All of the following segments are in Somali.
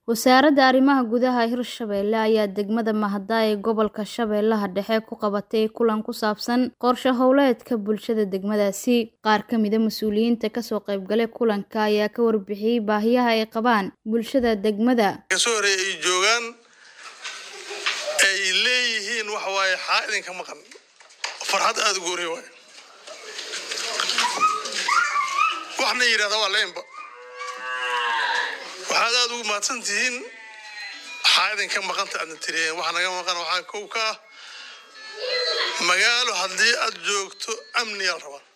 Wasaaradda Arrimaha Gudaha Hirshabelle ayaa degmada Mahadar ee gobolka Shabeellaha Dhexe ku qabatay kulan ku saabsan qorshe hawleedka bulshada degmadaasi. Qaar ka mid ah mas'uuliyiinta ka soo qaybgalay kulanka ayaa ka warbixiyay baahiyaha ay qabaan bulshada degmada. kasoo horeeya ay joogaan ay leeyihiin waxa waaye xaa idinka maqan farxad aada u gooriya waaye waxna yidhahda waa leenba waxaad aada ugu mahadsan tihiin xaa idinka maqanta aadna tiriyeen waxa naga maqan waxaa kow ka ah magaalo haddii aad joogto amniyaa la rabaa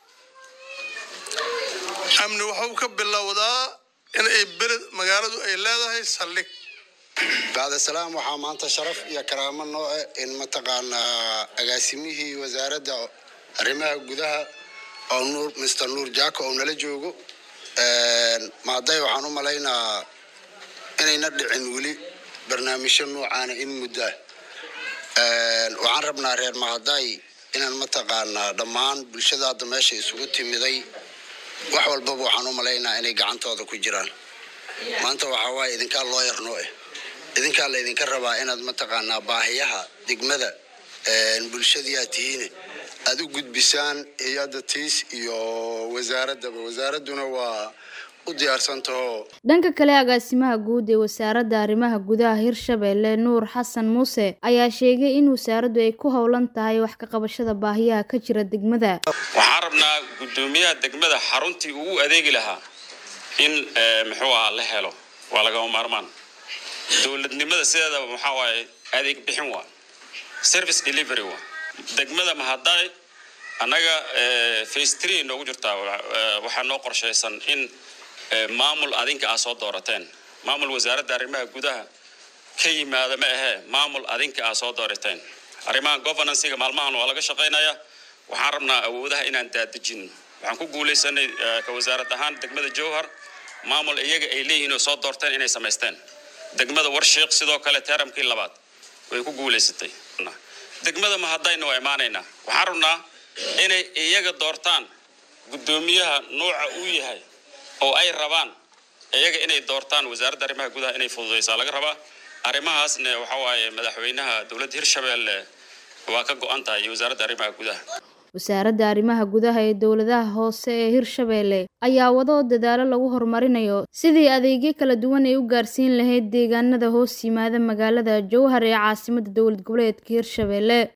amni waxuu ka bilowdaa in ay beled magaaladu ay leedahay saldhig bacda salaam waxaa maanta sharaf iyo karaamo nooce in mataqaanaa agaasimihii wasaaradda arrimaha gudaha oo nuur mr nuur jaako oo nala joogo maaday waxaan u malaynaa inayna dhicin weli barnaamijyo noocaana in muddo ah waxaan rabnaa reer mahaday inaan mataqaanaa dhammaan bulshada hadda meesha isugu timiday wax walbaba waxaan u malaynaa inay gacantooda ku jiraan maanta waxaa waaye idinkaa loo yarnoo eh idinkaa la idinka rabaa inaad mataqaanaa baahiyaha degmada bulshadii aad tihiin aad u gudbisaan hay-adda tiis iyo wasaaraddaba wasaaradduna waa u diyaarsantaho Dhanka kale agaasimaha guud ee wasaaradda arrimaha gudaha Hirshabelle Nuur Xasan Muuse ayaa sheegay in wasaaraddu ay ku howlan tahay wax ka qabashada baahiyaha ka jira degmada. waxaan rabnaa guddoomiyaha degmada xaruntii ugu adeegi lahaa in muxuu ahaa la helo waa lagama maarmaan dowladnimada sideedaba maxaa waaye adeeg bixin waa service delivery waa degmada mahaday annaga face three noogu jirtaa waxaa noo qorshaysan in maamul adinka aa soo doorateen maamul wasaaradda arrimaha gudaha ka yimaada ma ahee maamul adinka aa soo doorateen arrimaha governancega maalmahan waa laga shaqaynayaa waxaan rabnaa awoodaha inaan daadejin waxaan ku guulaysanay ka wasaarad ahaan degmada jowhar maamul iyaga ay leeyihiin oo soo doorteen inay samaysteen degmada warshiiq sidoo kale teeramkii labaad way ku guulaysatay degmada mahadayna waa imaanaynaa waxaan rabnaa inay iyaga doortaan guddoomiyaha nooca uu yahay oo ay rabaan iyaga inay doortaan wasaaradda arrimaha gudaha inay fududaysaa laga rabaa arrimahaasna waxa waaye madaxweynaha dowladda hirshabelle waa ka go-an tahay iyo wasaaradda arrimaha gudaha Wasaaradda arrimaha gudaha ee dowladaha hoose ee Hirshabelle ayaa wado dadaalo lagu horumarinayo sidii adeegyo kala duwan ay u gaarsiin lahayd deegaanada hoos yimaada magaalada Jowhar ee caasimadda dowlad goboleedka Hirshabelle.